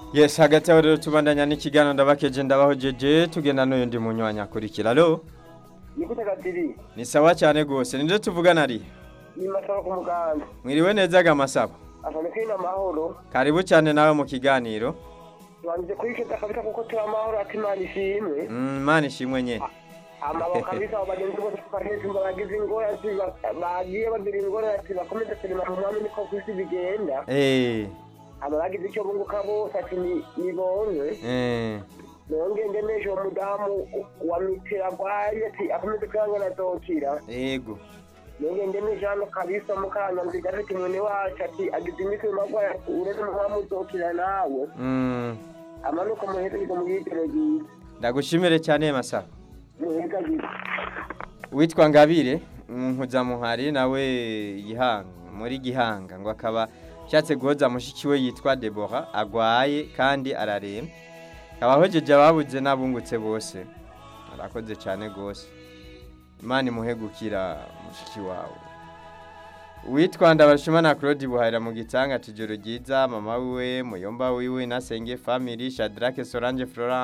yes hagati aho rero tubandanya n'ikiganiro ndabakeje ndabahojeje tugenda n'uyundi munywanyi akurikira alo ni gute gatiri ni sawa cyane rwose ninde tuvugana ari ni masaba ku muganda mwiriwe neza gamasabo asane kuri amahoro karibu cyane nawe mu kiganiro tubanze kwikeza kabisa kuko turi amahoro ati imana ishimwe Mm, imana ishimwe nye amaboko kabisa abo bagenzi bose tukahejumba bagize ingorane ati ba- bagiye bagira ingorane ati bakomeze kurima mu mwami niko ku isi bigenda Eh, aba bagize icyo bunguka bose ati ni- nibonwe eh, nongenge n'ejo uwo mudamu wa mitera arwaye ati akomeze kwihangana azokira yego nongenge n'ejo hano kabisa mukanya nziga afite mwene wacu ati agize iminsi mu magwaya ati uretse mu mwami uzokira nawe Mm, amanuka muherezo mu yitero ryiza ndagushimire cyane masabo muheza ryiza witwa ngabire nkuzamuhari nawe gihanga muri gihanga ngo akaba ashatse guhoza mushiki we yitwa debora agwaye kandi araremba akaba ahogeje ababuze n'abungutse bose arakoze cyane rwose imana imuhe gukira mushiki wawe witwa ndabashima na claude buhahira mu gitanga tujoro ryiza mama wiwe muyomba wiwe nasenge family shadrake solange florent